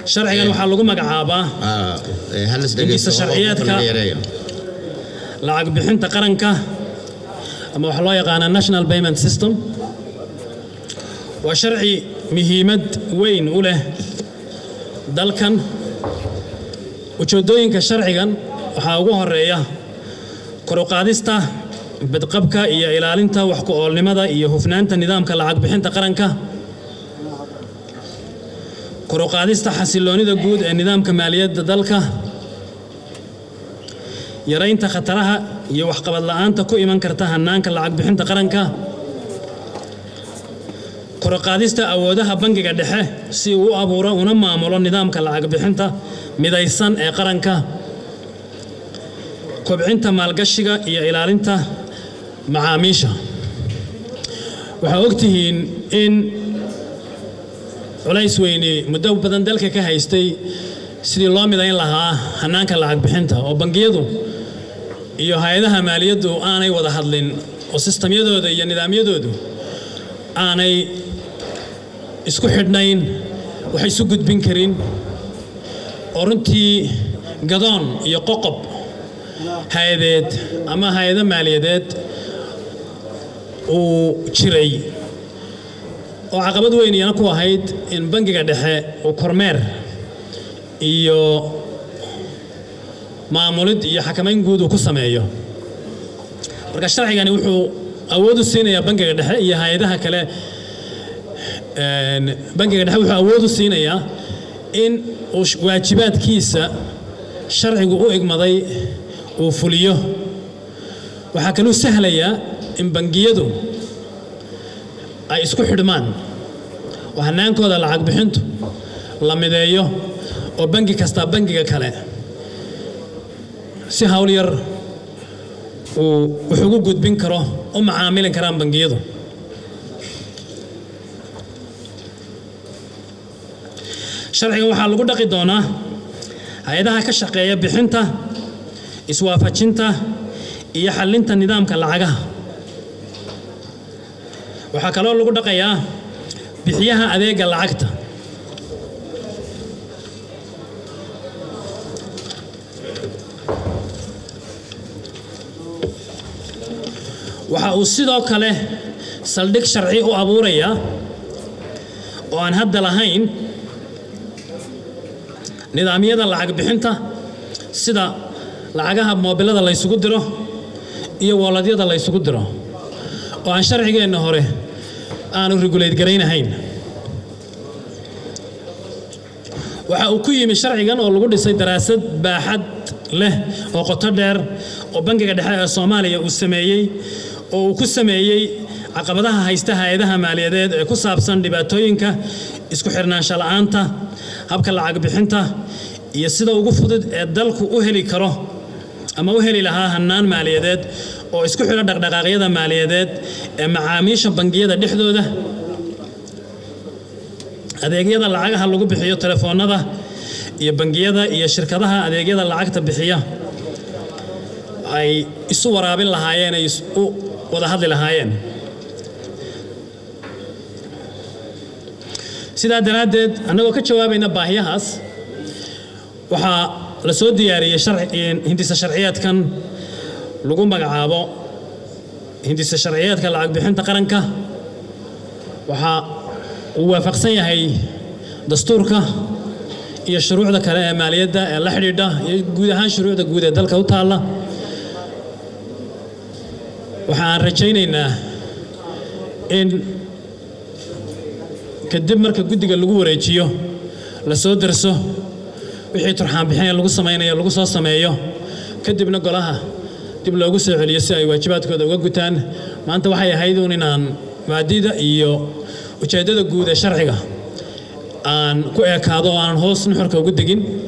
sharcigan waxaa lagu magacaabaa Ah, eh, hal is Hindisa dhegeysto, sharciyeedka. qofka laga yareeyo. lacag bixinta qaranka ama waxaa loo yaqaanaa national payment system waa sharci muhiimad weyn u leh dalkan ujeeddooyinka sharcigan waxaa ugu horeeya kor u qaadista badqabka iyo ilaalinta wax ku oolnimada iyo hufnaanta nidaamka lacag bixinta qaranka kor u qaadista xasiloonida guud ee nidaamka maaliyadda dalka yaraynta khataraha iyo waxqabad la'aanta ku iman karta hannaanka lacag bixinta qaranka kor u qaadista awoodaha bangiga dhexe si uu u abuuro una maamulo nidaamka lacag bixinta midaysan ee qaranka kobcinta maalgashiga iyo ilaalinta macaamiisha waxaa ogtihiin in culays weyni muddo badan dalka ka haystay sidii loo midayn lahaa hannaanka lacag bixinta oo bangiyadu iyo hay-adaha maaliyaddu aanay wada hadlin oo sistamyadooda iyo nidaamyadoodu aanay isku xidhnayn wax isu gudbin karin oo runtii gadoon iyo qoqob hay-adeed ama hay-ado maaliyadeed uu jiray oo caqabad weyn iyana ku ahayd in bangiga dhexe uu kormeer iyo maamulid iyo xakamayn guud uu ku sameeyo marka sharcigani wuxuu awood u siinayaa bangiga dhexe iyo hay-adaha kale een, bangiga dhexe wuxuu awood u siinayaa in uu sh- waajibaadkiisa sharcigu u igmaday uu fuliyo waxaa kaluu sahlayaa in bangiyadu ay isku xidhmaan oo hannaankooda lacag bixintu la mideeyo oo bangi kastaa bangiga kale si hawl yar uu wax ugu gudbin karo u macaamili karaan bangiyadu sharcigan waxaa lagu dhaqi doonaa hay-adaha ka shaqeeya bixinta iswaafajinta iyo xallinta nidaamka lacagaha waxaa kaloo lagu dhaqayaa bixiyaha adeega lacagta waxa uu sidoo kale saldhig sharci u abuurayaa oo aan hadda lahayn nidaamyada lacag bixinta sida lacagaha moobilada laysugu diro iyo woolladyada laysugu diro oo aan sharcigeenna hore aanu regulate garaynahayn waxa uu ku yimi sharcigan oo lagu dhisay daraasad baaxad leh oo qoto dheer oo bangiga dhexe ee soomaaliya uu sameeyey oo uu ku sameeyey caqabadaha haysta hay-adaha maaliyadeed ee ku saabsan dhibaatooyinka isku xirnaansho la'aanta habka lacag bixinta iyo sida ugu fudud ee dalku u heli karo ama u heli lahaa hannaan maaliyadeed oo isku xidha dhaqdhaqaaqyada maaliyadeed ee macaamiisha bangiyada dhexdooda adeegyada lacagaha lagu bixiyo telefoonnada iyo bangiyada iyo shirkadaha adeegyada lacagta bixiya ay isu waraabin lahaayeen ay is- u wada hadli lahaayeen sidaa daraaddeed annagoo ka jawaabayna baahiyahaas waxaa la soo diyaariyey sharci- hindisa sharciyeedkan lagu magacaabo hindisa sharciyeedka lacag bixinta qaranka waxaa uu waafaqsan yahay dastuurka iyo shuruucda kale ee maaliyadda ee la xidhiidha iyo guud ahaan shuruucda guud ee dalka u taalla waxa aan rajaynaynaa in kadib marka guddiga lagu wareejiyo la soo darso wixii turxaan bixin ee lagu samaynayo lagu soo sameeyo kadibna golaha dib loogu soo celiyo si ay waajibaadkooda uga gutaan maanta waxay ahayd uun inaan maadida iyo ujeeddada guud ee sharciga aan ku ekaado oo aan hoos nuxurka ugu degin